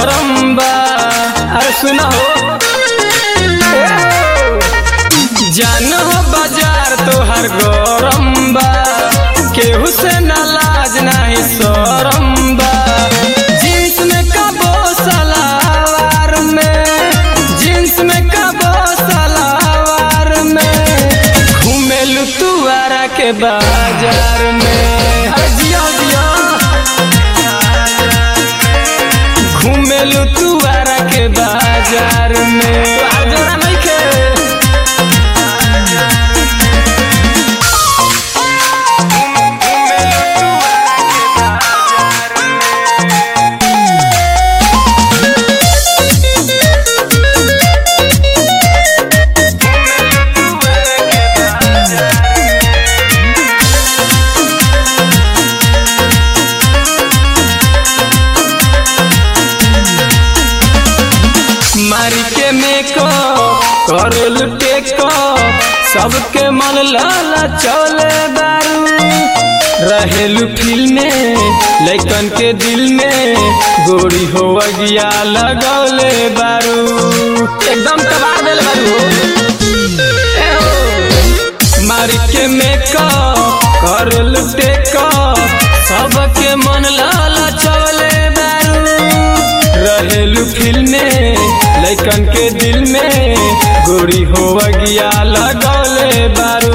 गरम बा अरे सुना हो जान हो बाजार तोहर गरम बा केहू से ना लाज नाही शरम बा जींस में कबो सलावार में जींस में कबो सलावार में घूमेलू तू आरा के बाजार में अरे जिया जिया घूमेलू तू आरा के बाजार में तोहार जोड़ा नइखे मारी के मेको करल टेको सबके मन लाला चले दारू रहेलू फिल में लैकन के दिल में गोरी हो गया लगौले बारू एकदम तबाह दिल बारू ए हो। मारी के मेको करल टेको सबके मन लाला चले बारू रहेलू फिल में लैकन के दिल में गोरी हो गया लगौले बारू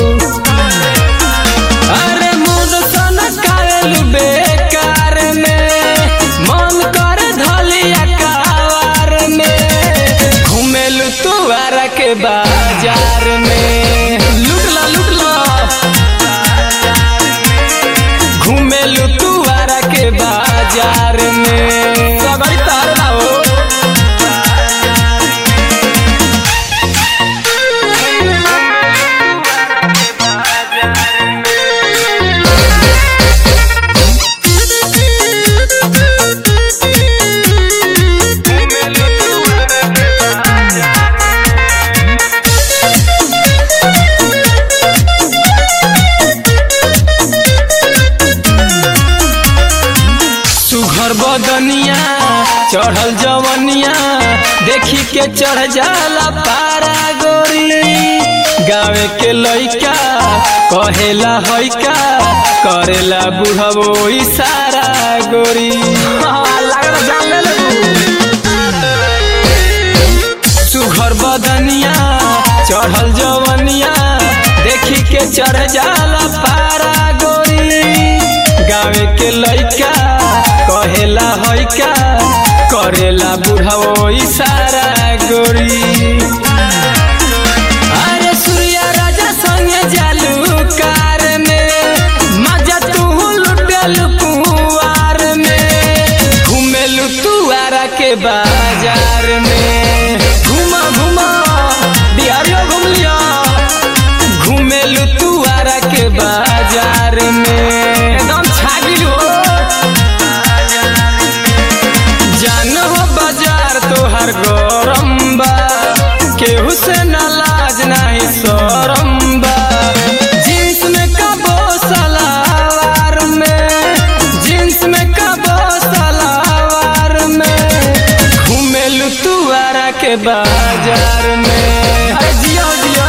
अरे मुद सन कायल बेकार में मन कर धलिया कावार में घूमेलू तू आरा के बाजार में लुट ला लुट ला घूमेलू तू आरा के बाजार में सबरी तार ना हो सुघर बदनिया चढ़ल जवनिया देखी के चढ़ जाला पारा गोरी गावे के लइका कहेला हइका करेला बुढ़बो इशारा गोरी सुघर बदनिया चढ़ल जवनिया देखी के चढ़ जाला पारा गोरी गावे के लइका कहेला हइका करेला बुढ़ाओ इशारा गोरी अरे सूर्या राजा संगे जालू कार में मजा तू लुटल कुआर में घूमेलू तू आरा के बाजार में घुमा घुमा बिहारियो घूम लिया घूमेलू तू आरा के बाजार में एकदम छागिल हो जान हो बाजार तोहर गरम बा केहू से ना लाज नाही शरम बा जींस में कबो सलावार में जींस में कबो सलावार में घूमेलू तू आरा के बाजार में अरे जिया जिया